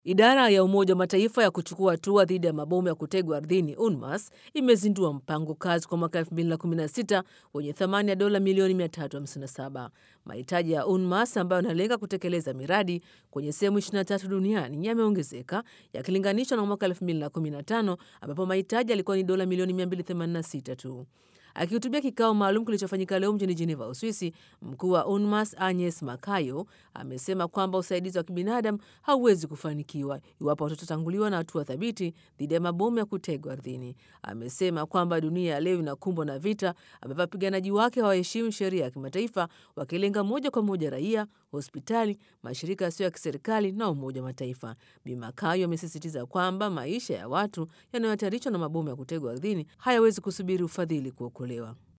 Idara ya Umoja wa Mataifa ya kuchukua hatua dhidi ya mabomu ya kutegwa ardhini UNMAS imezindua mpango kazi kwa mwaka 2016 wenye thamani ya dola milioni 357. Mahitaji ya UNMAS ambayo yanalenga kutekeleza miradi kwenye sehemu 23 duniani yameongezeka yakilinganishwa na mwaka 2015 ambapo mahitaji yalikuwa ni dola milioni 286 tu. Akihutubia kikao maalum kilichofanyika leo mjini Geneva, Uswisi, mkuu wa UNMAS Agnes Makayo amesema kwamba usaidizi wa kibinadamu hauwezi kufanikiwa iwapo hatutatanguliwa na hatua thabiti dhidi ya mabomu ya kutegwa ardhini. Amesema kwamba dunia ya leo inakumbwa na vita ambapo wapiganaji wake hawaheshimu sheria ya kimataifa, wakilenga moja kwa moja raia, hospitali, mashirika yasiyo ya kiserikali na Umoja wa Mataifa. Bi Makayo amesisitiza kwamba maisha ya watu yanayohatarishwa na mabomu ya kutegwa ardhini hayawezi kusubiri ufadhili kuokolewa.